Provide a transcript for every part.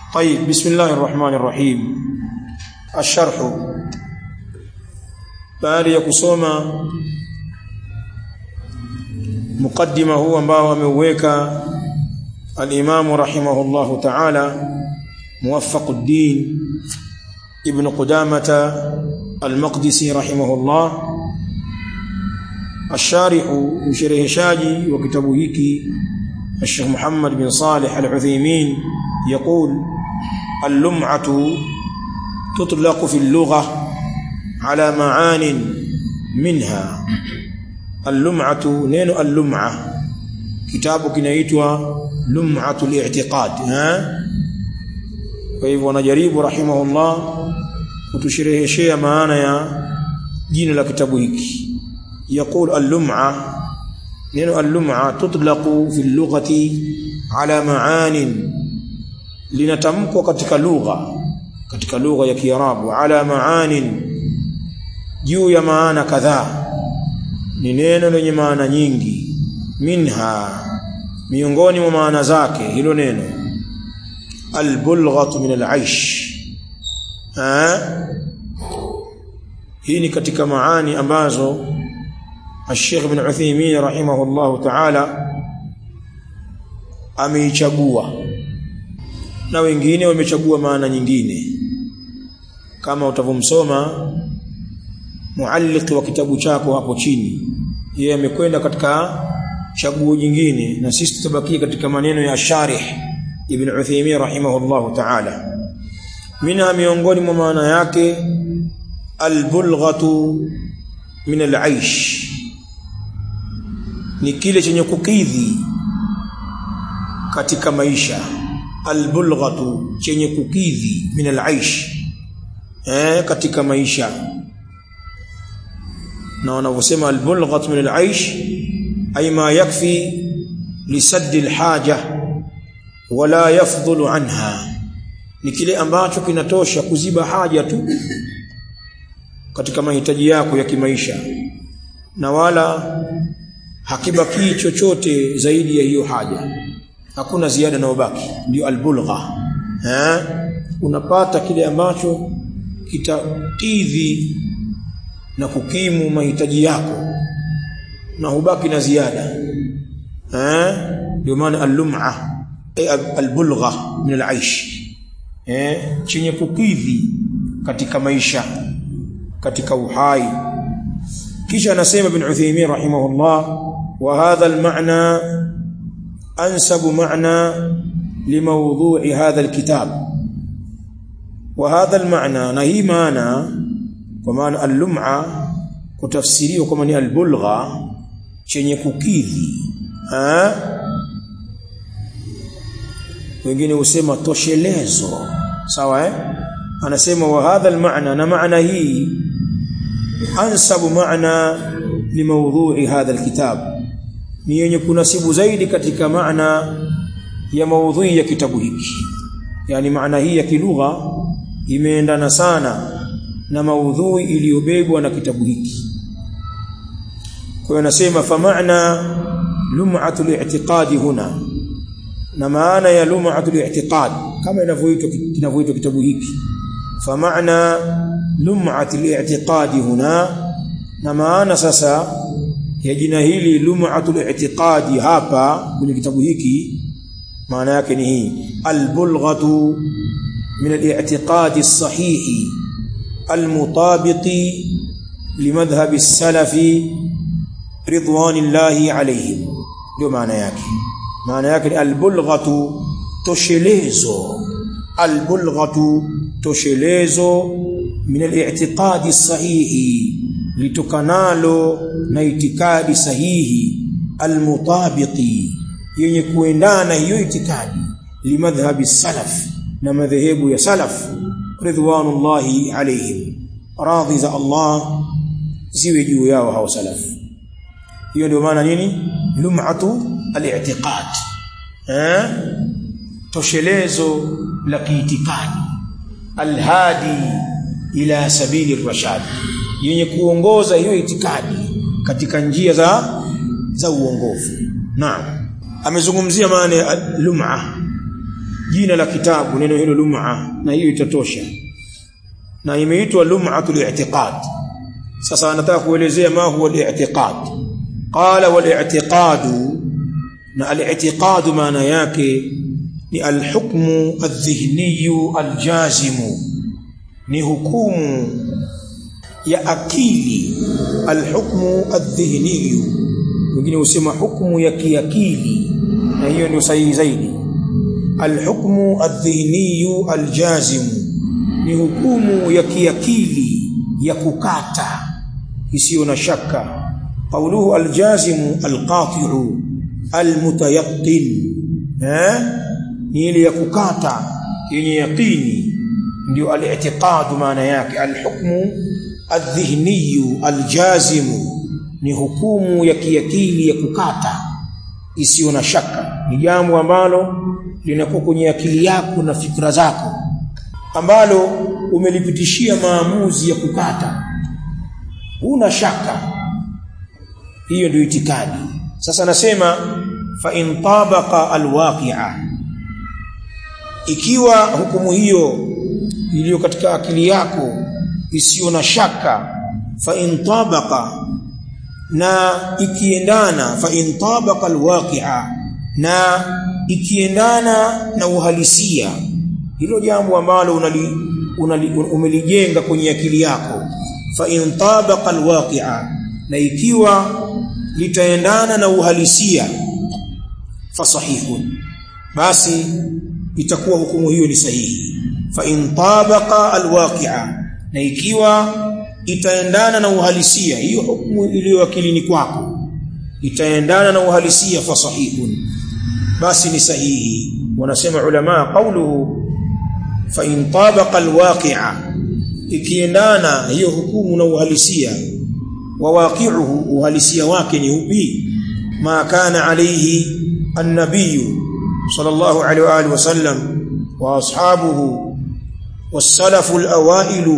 طيب بسم الله الرحمن الرحيم الشرح baada ya kusoma mukaddima huu ambao ameuweka al-Imam rahimahullahu ta'ala Muwaffaquddin Ibn Qudamah al-Maqdisi rahimahullah الشارح مشرحشاجي وكتابه هيكي الشيخ محمد بن صالح العثيمين يقول اللمعة تطلق في اللغة على معان منها اللمعة نين اللمعة كتاب كنايتها لمعة الاعتقاد ها فهو نجريب رحمه الله kutushereheshea maana ya jina la kitabu hiki يقول اللمعة نين اللمعة تطلق في اللغة على معان linatamkwa katika lugha katika lugha ya Kiarabu ala maanin juu ya maana kadhaa ni neno lenye maana nyingi minha miongoni mwa maana zake hilo neno albulghatu min alaish ha hii ni katika maani ambazo الشيخ ابن عثيمين رحمه الله تعالى ameichagua na wengine wamechagua maana nyingine kama utavomsoma mualliki wa kitabu chako hapo chini yeye amekwenda katika chaguo jingine na sisi tutabakia katika maneno ya sharih ibn Uthaymeen rahimahullah ta'ala mina miongoni mwa maana yake albulghatu min alaish ni kile chenye kukidhi katika maisha albulghatu chenye kukidhi min alaish eh katika maisha na wanavyosema albulghatu min alaish ay ma yakfi lisadd alhaja wala yafdhulu anha ni kile ambacho kinatosha kuziba haja tu katika mahitaji yako ya kimaisha na wala hakibaki chochote zaidi ya hiyo haja hakuna ziada inayobaki ndio albulgha eh unapata kile ambacho kitakidhi na kukimu mahitaji yako na hubaki na ziada eh ndio maana al-lum'a albulgha min al-aish eh chenye kukidhi katika maisha katika uhai kisha anasema ibn Uthaymeen rahimahullah wa hadha al-ma'na أنسب معنى لموضوع هذا الكتاب وهذا المعنى نهي معنى ومعنى اللمعة kutafsiriwa kama ni albulgha chenye kukidhi ha wengine husema toshelezo sawa eh anasema wa hadha almaana na maana hii ansabu maana limaudhui hadha alkitab ni yenye kunasibu zaidi katika maana ya maudhui ya kitabu hiki yani maana hii ya kilugha imeendana sana na maudhui iliyobebwa na kitabu hiki kwa hiyo nasema fa maana lum'atu al-i'tiqadi huna na maana ya lum'atu al-i'tiqad kama inavyoitwa kinavyoitwa kitabu hiki fa maana lum'atu al-i'tiqadi huna na maana sasa ya jina hili lum'atul i'tiqadi hapa kwenye kitabu hiki maana yake ni hii albulghatu min al-i'tiqadi as-sahihi al-mutabiqi limadhhab as-salafi ridwanillahi alayhim ndio maana yake maana yake ni albulghatu toshelezo albulghatu toshelezo min al-i'tiqadi as-sahihi litokanalo na itikadi sahihi almutabiqi yenye kuendana hiyo itikadi limadhhabi salaf na madhehebu ya salaf ridwanullahi alayhim radhi za Allah ziwe juu yao hao salaf hiyo ndio maana nini lum'atu al-i'tiqad eh toshelezo la kiitikadi alhadi ila sabili rashad yenye kuongoza hiyo itikadi katika njia za za uongofu naam amezungumzia maana ya lum'a jina la kitabu neno hilo lum'a na hiyo itatosha na imeitwa lum'atul i'tiqad sasa anataka kuelezea ma huwa al-i'tiqad qala wal i'tiqad na al-i'tiqad maana yake ni al-hukmu adh-dhihni al-jazimu ni hukumu ya akili alhukmu adh-dhihni wengine husema hukumu ya kiakili na hiyo ndio sahihi zaidi alhukmu adh-dhihni aljazim ni hukumu ya kiakili ya kukata isiyo na shaka qawluhu aljazimu alqati'u almutayaqqin eh ni ile ya kukata yenye yaqini ndio al-i'tiqad maana yake al-hukmu adh-dhihni al-jazimu ni hukumu ya kiakili ya kukata isiyo na shaka ni jambo ambalo linakuwa kwenye akili yako na fikra zako ambalo umelipitishia maamuzi ya kukata huna shaka hiyo ndio itikadi sasa nasema fa in tabaqa alwaqi'a ikiwa hukumu hiyo iliyo katika akili yako isiyo na shaka fa in tabaqa na ikiendana fa in tabaqa alwaqi'a na ikiendana na uhalisia hilo jambo ambalo unali, unali umelijenga kwenye akili yako fa in tabaqa alwaqi'a na ikiwa litaendana na uhalisia fa sahihun basi itakuwa hukumu hiyo ni sahihi fa in tabaqa alwaqi'a na ikiwa itaendana na uhalisia hiyo hukumu iliyo akilini kwako itaendana na uhalisia fa sahihun basi ni sahihi wanasema ulama qawluhu fa in tabaqa alwaqi'a ikiendana hiyo hukumu na uhalisia wa waqi'uhu uhalisia wake ni upi ma kana alayhi an-nabiy sallallahu alayhi wa alihi wasallam wa ashabuhu والسلف الأوائل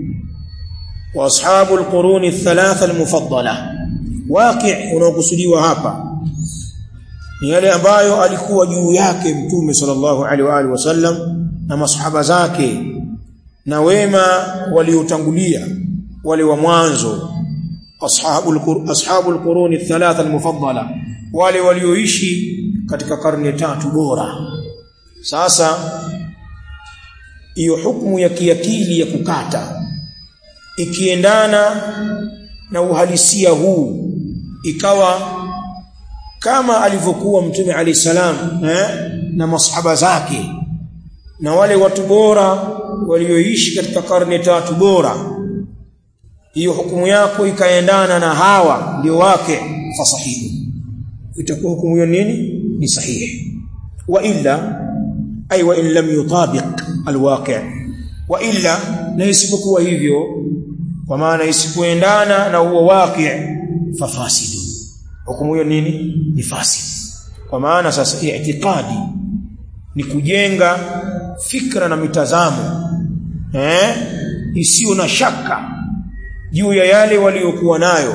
واصحاب القرون الثلاثه المفضله واقع unaokusudiwa hapa ni yale ambayo alikuwa juu yake mtume sallallahu alaihi wa alihi wasallam na masahaba zake na wema waliotangulia wale wa mwanzo ashabul ashabul quruni thalatha almufaddala wale walioishi katika karne tatu bora sasa hiyo hukumu ya kiakili ya kukata ikiendana na uhalisia huu ikawa kama alivyokuwa mtume alayhi salam eh, na masahaba zake na wale watu bora walioishi katika karne tatu bora hiyo hukumu yako ikaendana na hawa ndio wake fasahihi itakuwa hukumu hiyo nini ni sahihi wa illa ay wa in lam yutabiq alwaqi' wa illa na isipokuwa hivyo kwa maana isipoendana na huo waqi' fafasidu hukumu hiyo nini ni fasid kwa maana sasa i'tiqadi ni kujenga fikra na mitazamo eh isiyo na shaka juu ya yale waliokuwa nayo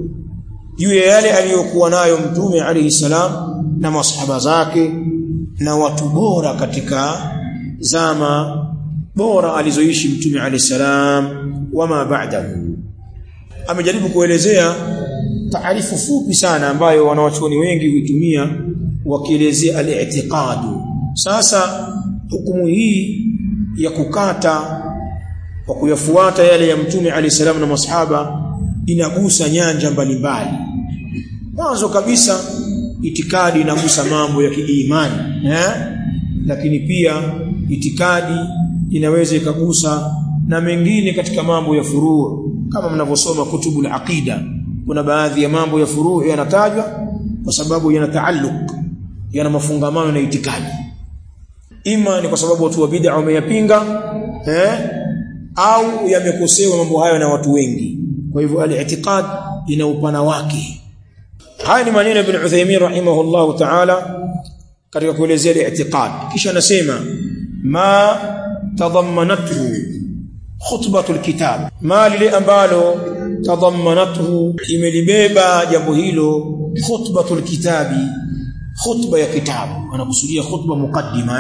juu ya yale aliyokuwa nayo mtume alayhi salam na masahaba zake na watu bora katika zama bora alizoishi mtume alayhi salam wama ba'dahu amejaribu kuelezea taarifu fupi sana ambayo wanawachuoni wengi huitumia wakielezea al-i'tiqad sasa hukumu hii ya kukata kwa kuyafuata yale ya mtume alayhi salam na masahaba inagusa nyanja mbalimbali mwanzo kabisa itikadi inagusa mambo ya kiimani eh lakini pia itikadi inaweza ikagusa na mengine katika mambo ya furuu kama mnavyosoma kutubul aqida kuna baadhi ya mambo ya furuu yanatajwa kwa sababu yana taalluq yana mafungamano na itikadi ima ni kwa sababu watu wa bid'a wameyapinga eh au yamekosewa mambo hayo na watu wengi kwa hivyo al-i'tiqad ina upana wake haya ni maneno ya Ibn Uthaymeen rahimahullahu ta'ala katika kuelezea al-i'tiqad kisha anasema ma tadammanathu khutbatu al-kitab ma lile ambalo tadammanathu imelibeba jambo hilo khutbatu al-kitabi khutba ya kitabu anakusudia khutba mukaddima eh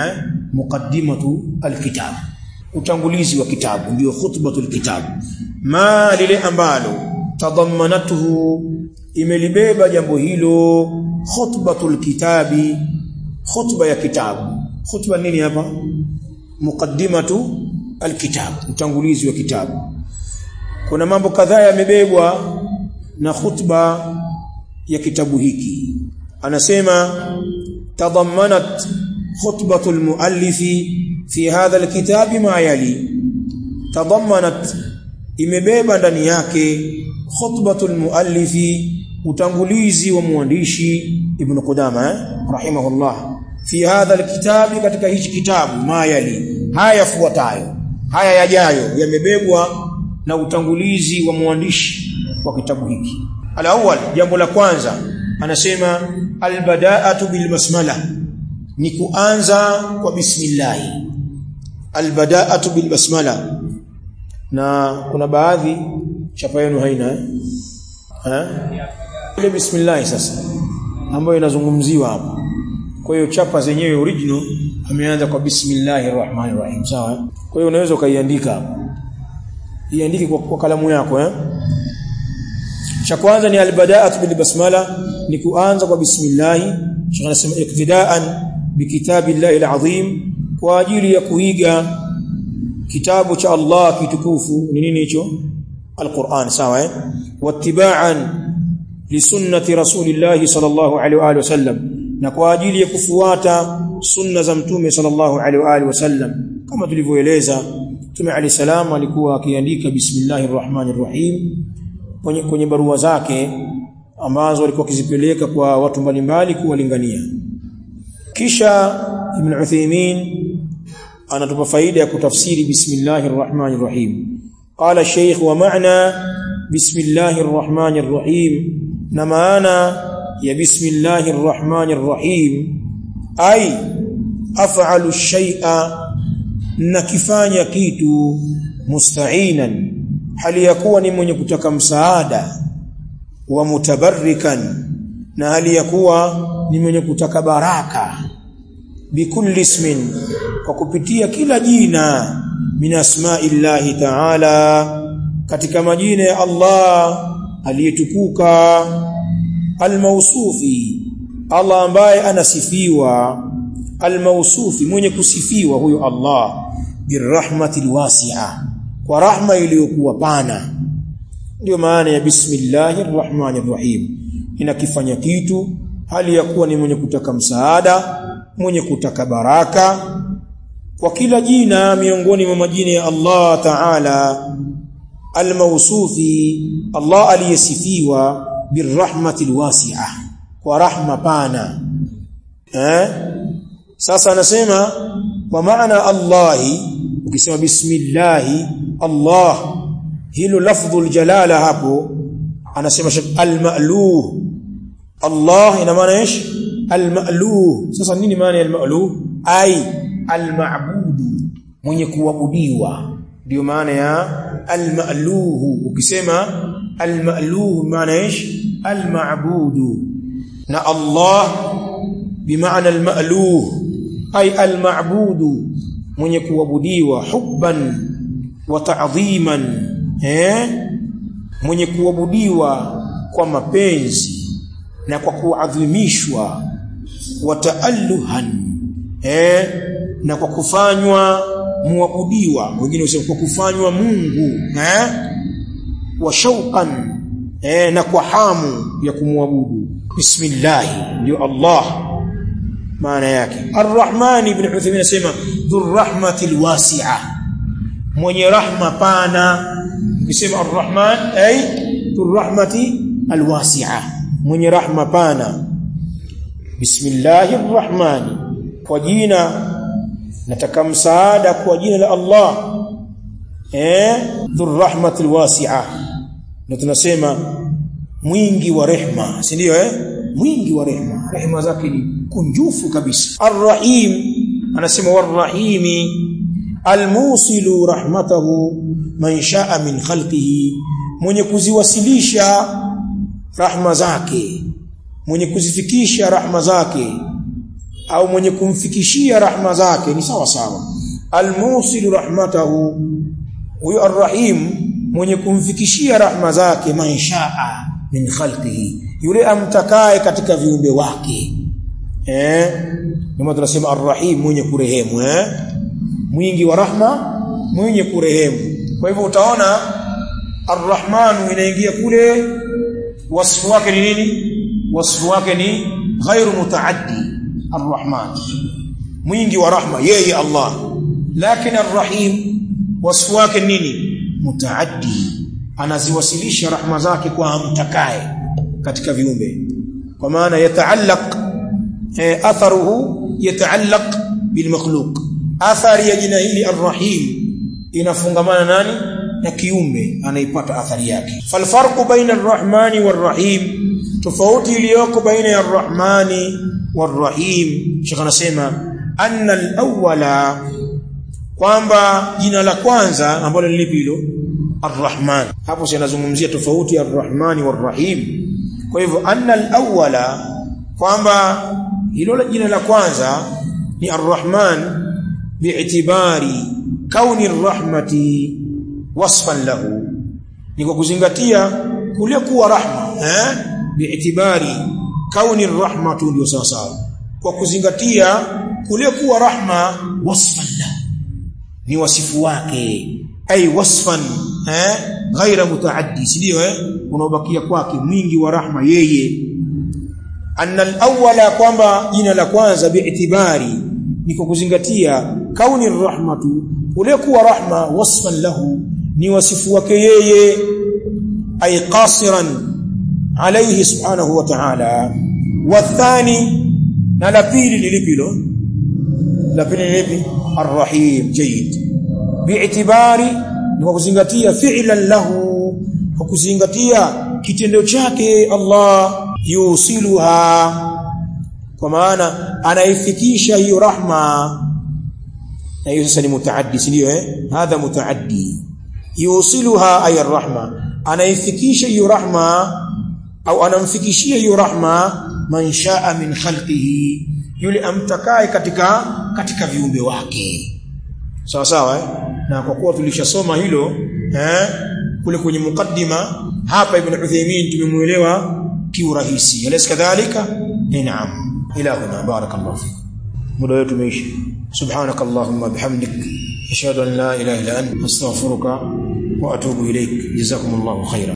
muqaddimatu alkitab utangulizi wa kitabu ndio khutbatul kitab ma lile ambalo tadammanatuhu imelibeba jambo hilo khutbatul kitabi khutba ya kitabu khutba nini hapa muqaddimatu alkitab utangulizi wa kitabu kuna mambo kadhaa yamebebwa na khutba ya kitabu hiki anasema tadammanat khutbatu almuallifi fi hadha alkitabi ma yali tadammanat imebeba ndani yake khutbatu almuallifi utangulizi wa mwandishi ibn Qudama eh? rahimahullah fi hadha alkitabi katika hichi kitabu ma yali haya yafuatayo haya yajayo yamebebwa na utangulizi wa mwandishi wa kitabu hiki alawwal jambo la kwanza anasema albada'atu bilbasmala ni kuanza kwa bismillah albada'atu bilbasmala na kuna baadhi chapa yenu haina eh ha? ile bismillah sasa ambayo inazungumziwa hapa kwa hiyo chapa zenyewe original ameanza kwa bismillahir rahmanir rahim sawa kwa hiyo unaweza ukaiandika hapa iandike kwa, kwa kalamu yako eh cha kwanza ni albada'atu bil basmala ni kuanza kwa bismillah shekh anasema iktidaan bikitabillahi alazim kwa ajili ya kuiga kitabu cha Allah kitukufu ni nini hicho alquran sawa eh wattiba'an li sunnati rasulillahi sallallahu alaihi wa alihi wasallam na kwa ajili ya kufuata sunna za mtume sallallahu alaihi wa alihi wasallam kama tulivyoeleza mtume ali salam alikuwa akiandika bismillahir rahmanir rahim kwenye, kwenye barua zake ambazo alikuwa akizipeleka kwa watu mbalimbali kuwalingania kisha ibn Uthaymeen anatupa faida ya kutafsiri bismillahir rahmanir rahim qala shaykh wa ma'na bismillahir rahmanir rahim na maana ya bismillahir rahmanir rahim ay af'alu shay'a nakifanya kitu musta'inan hali ya kuwa ni mwenye kutaka msaada wa mutabarrikan na hali ya kuwa ni mwenye kutaka baraka bikulli ismin kwa kupitia kila jina min asma'illahi ta'ala katika majina ya Allah aliyetukuka almausufi Allah ambaye anasifiwa almausufi mwenye kusifiwa huyo Allah birahmatil wasi'a kwa rahma iliyokuwa pana ndio maana ya bismillahir rahmanir rahim inakifanya kitu hali ya kuwa ni mwenye kutaka msaada mwenye kutaka baraka kwa kila jina miongoni mwa majina ya Allah Ta'ala almausufi Allah aliyesifiwa birahmatil wasi'a kwa rahma pana eh sasa anasema kwa maana Allahi ukisema bismillahi Allah hilo lafdhul jalala hapo anasema al-ma'luh Allah ina maana ايش al-ma'luh sasa nini maana ya al-ma'luh ai al-ma'budu mwenye kuabudiwa ndio maana ya al-ma'luh ukisema al-ma'luh maana ايش al-ma'budu na Allah bimaana al-ma'luh ai al-ma'budu mwenye kuabudiwa hubban wa ta'dhiman eh mwenye kuabudiwa kwa mapenzi na kwa kuadhimishwa wa ta'alluhan eh na kwa kufanywa muabudiwa wengine wasema kwa kufanywa Mungu eh wa shauqan eh na kwa hamu ya kumwabudu bismillah ndio Allah maana yake Ar-Rahman ibn Uthaymeen anasema dhurrahmatil wasi'a mwenye rahma pana ukisema Ar-Rahman ay dhurrahmati alwasi'a mwenye rahma pana Bismillahir Rahman kwa jina nataka msaada kwa jina la Allah eh dhurrahmatil wasi'a na tunasema mwingi wa rehma si ndio eh mwingi wa rehma rehma zake ni kunjufu kabisa arrahim anasema warrahimi almusilu rahmatahu man shaa min khalqihi mwenye kuziwasilisha rahma zake mwenye kuzifikisha rahma zake au mwenye kumfikishia rahma zake ni sawa sawa almusilu rahmatahu huyo arrahim mwenye kumfikishia rahma zake manshaa min khalqihi yule amtakaye katika viumbe wake eh ndio tunasema arrahim mwenye kurehemu eh mwingi wa rahma mwenye kurehemu kwa hivyo utaona arrahmanu inaingia kule wasfu wake ni nini wasfu wake ni ghairu mutaaddi arrahman mwingi wa rahma yeye Allah lakini arrahim wasfu wake nini mutaaddi anaziwasilisha rahma zake kwa amtakaye katika viumbe kwa maana yataallaq eh, atharuhu yataallaq bilmakhluq athari ya jina hili arrahim inafungamana nani na kiumbe anaipata athari yake falfarqu baina arrahmani warrahim tofauti iliyoko baina ya arrahmani warrahim shekh anasema anna alawwala kwamba jina la kwanza ambalo ni lipi hilo arrahman hapo si anazungumzia tofauti ya arrahmani warrahim kwa hivyo anna alawwala kwamba hilo jina la kwanza ni arrahman bi'tibari kauni arrahmati wasfan lahu ni kwa kuzingatia kule kuwa rahma eh bi'tibari kauni arrahmatu ndio sawa sawa kwa kuzingatia kule kuwa rahma wasfan lahu ni wasifu wake ay wasfan eh ghaira mutaaddi ndio eh unaobakia kwake mwingi wa rahma yeye anna al-awwala kwamba jina la kwanza bi'tibari ni kwa kuzingatia kauni rahmatu ule kuwa rahma wasfan lahu ni wasifu wake yeye ay qasiran alayhi subhanahu wa ta'ala wathani na la pili ni lipi lo la pili ni lipi arrahim jayyid bi'tibari ni kwa kuzingatia fi'lan lahu kwa kuzingatia kitendo chake Allah yusiluha kwa maana anaifikisha hiyo rahma na hiyo sasa ni mutaaddi ndio eh hadha mutaaddi yusiluha ay rahma anaifikisha hiyo rahma au anamfikishia hiyo rahma man shaa min khalqihi yule amtakaye katika katika viumbe wake sawa sawa eh? na kwa kuwa tulishasoma hilo eh kule kwenye mukaddima hapa ibn Uthaymeen tumemuelewa kiurahisi alaysa kadhalika naam ila huna barakallahu fik muda wetu umeisha subhanak allahumma bihamdik ashhadu an la ilaha illa anta astaghfiruka wa atubu ilaik jazakumullahu khairan